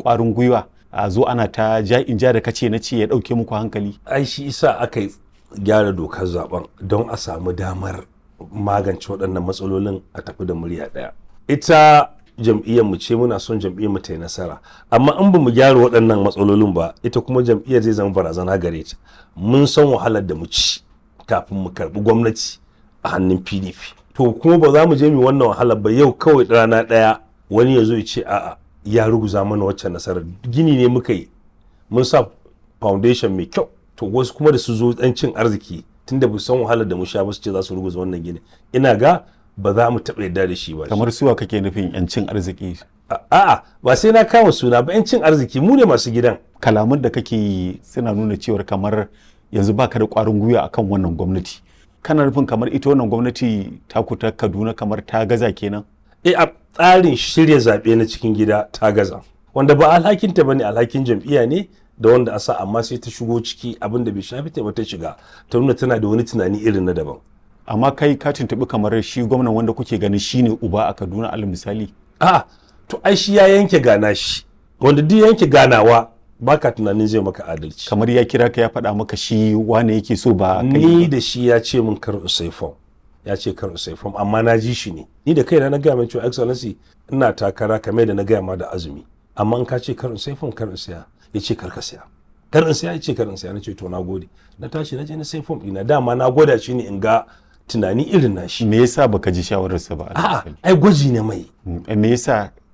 ƙwarin gwiwa a zo ana ta ja in ja da kace na ce ya ɗauke muku hankali ai shi isa aka yi gyara dokar zaben don a samu damar magance waɗannan matsalolin a tafi da murya ɗaya ita jam'iyyar mu ce muna son jam'iyyar mu ta yi nasara amma in ba mu gyara waɗannan matsalolin ba ita kuma jam'iyyar zai zama barazana gare ta mun san wahalar da mu ci kafin mu karɓi gwamnati a hannun pdp to kuma ba za mu je mu wannan wahalar ba yau kawai rana ɗaya wani ya zo ya ce a'a ya ruguza mana waccan nasarar gini ne muka yi mun sa foundation mai kyau to wasu kuma da su zo dan cin arziki tunda ba san wahalar da mu sha ba su ce za su ruguza wannan gini ina ga ba za mu taɓa yarda da shi ba kamar suwa kake nufin yancin arziki a'a ba sai na kama suna ba yancin arziki mu ne masu gidan kalaman da kake yi suna nuna cewar kamar yanzu baka da ƙwarin gwiwa akan wannan gwamnati kana nufin kamar ita wannan gwamnati ta ta kaduna kamar ta gaza kenan e a tsarin shirya zaɓe na cikin gida ta gaza wanda ba alhakinta ba ne alhakin jam'iyya ne da wanda a sa amma sai ta shigo ciki abin da bai shafi ta ba ta shiga ta nuna tana da wani tunani irin na daban amma kai ka tuntuɓi kamar shi gwamnan wanda kuke ganin shine uba a kaduna alal misali a to ai shi ya yanke gana shi wanda duk yanke ganawa baka tunanin zai maka adalci kamar ya kira ka ya faɗa maka shi wane yake so ba kai ni da shi ya ce min kar usai fom ya ce kar usai fom amma na ji shi ne ni da kaina na gaya mai cewa excellency ina takara kamar da na gaya ma da azumi amma in ka ce kar usai fom kar siya ya ce kar ka siya kar in siya ya ce kar in siya na ce to na gode na tashi na je na sai fom ɗina dama na gwada shi ne in ga tunani irin na shi me yasa baka ji shawararsa ba a'a ai gwaji ne mai me yasa